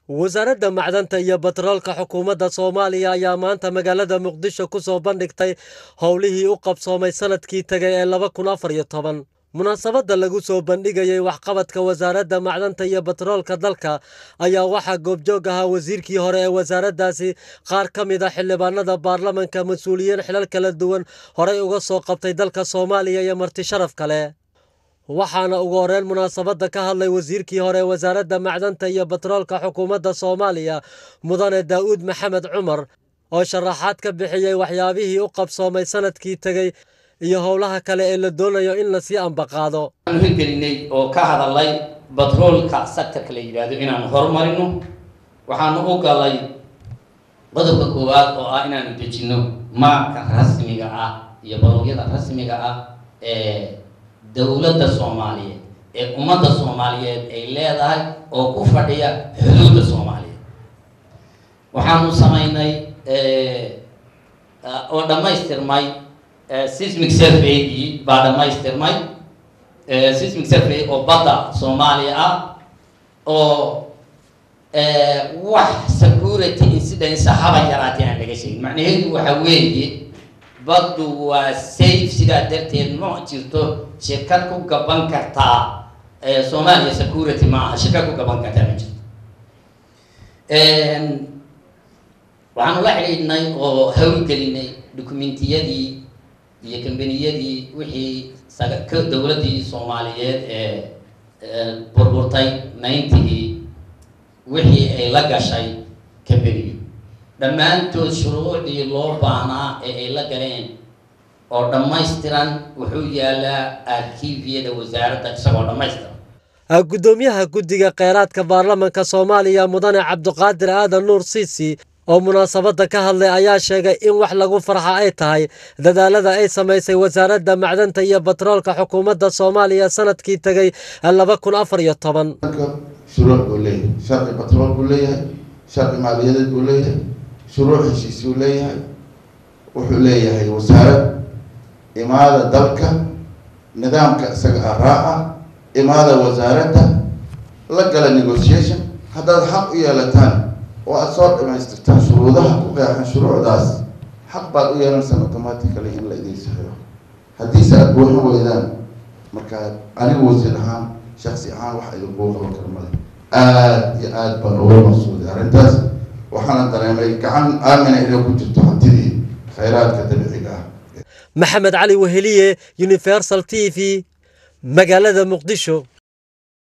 wasaaradda macdanta iyo batroolka xukuumadda soomaaliya ayaa maanta magaalada muqdisho ku soo bandhigtay howlihii u qabsoomay sanadkii tegay ee laba kun afar iyo toban munaasabadda lagu soo bandhigayay waxqabadka wasaaradda macdanta iyo batroolka dalka ayaa waxaa goobjoog ahaa wasiirkii hore ee wasaaraddaasi qaar ka mid a xildhibaanada baarlamanka mas-uuliyiin xilal kala duwan horey uga soo qabtay dalka soomaaliya iyo marti sharaf kale waxaana ugu horreyn munaasabadda ka hadlay wasiirkii hore ee wasaaradda macdanta iyo batroolka xukuumadda soomaaliya mudane daa'uud maxamed cumar oo sharaxaad ka bixiyey waxyaabihii u qabsoomay sanadkii tegey iyo howlaha kale ee la doonayo in lasii ambaqaado waxaan hirgelinay oo ka hadalay batroolka sectorka la yidhaahdo inaan horumarino waxaanu u galay qodobka koowaad oo ah inaanu dejino maabka rasmiga ah iyo balogyada rasmiga ah ee dowladda soomaaliyeed ee ummadda soomaaliyeed ay leedahay oo ku fadhiya xuduudda soomaaliyeed waxaanu samaynay oo dhammaystirmay sismic surveygii baa dhammaystirmay sismic survey oo badda soomaaliya ah oo wax security incidence haba yaraatee aan laga sheegin macnaheedu waxa weeye baddu waa safe sidaa darteed ma jirto shirkad ku gaban kartaa soomaaliya security ma aha shirkad ku gaban kartaa ma jirto waxaanu la xidhiidhnay oo hawlgelinay dokumentiyadii iyo kambaniyadii wixii dowladdii soomaaliyeed ee burburtay ninetygii wixii ay la gashay kambaniyo dhammaantood shuruucdii loo baahnaa ee ay la galeen oo dhammaystiran wuxuu yaalaa arkiifiyada wasaaradda isagoo dhammaystiran guddoomiyaha guddiga kheyraadka baarlamanka soomaaliya mudane cabdiqaadir aadan nuur siisi oo munaasabadda ka hadlay ayaa sheegay in wax lagu farxa ay tahay dadaalada ay samaysay wasaaradda macdanta iyo batroolka xukuumadda soomaaliya sanadkii tegay laba kun afar iyo toban shuruuc buu leeyahay sharci batrool buu leeyahay sharci maaliyadeed buu leeyahay shuruuc heshiis buu leeyahay wuxuu leeyahay wasaarad imaada dalka nidaamka isaga ah raaca imaada wasaaradda la gala negotiation haddaad xaq u yeelataan oo aada soo dhamaystirtaan shuruudaha ku qeexan shuruucdaas xaq baad u yeelanaysaa automatically in la idiin saxiixo haddiise aada buuxin weydaan markaa anigu wasiir ahaan shaksi ahaan wax idinkuu qaban kara male aada iyo aada baan uga maqsuuday arrintaas waxaana dareemay gacan aamina inay ku jirto hantidii khayraadka dabiiciga ah maxamed cali weheliye universal t v magaalada muqdisho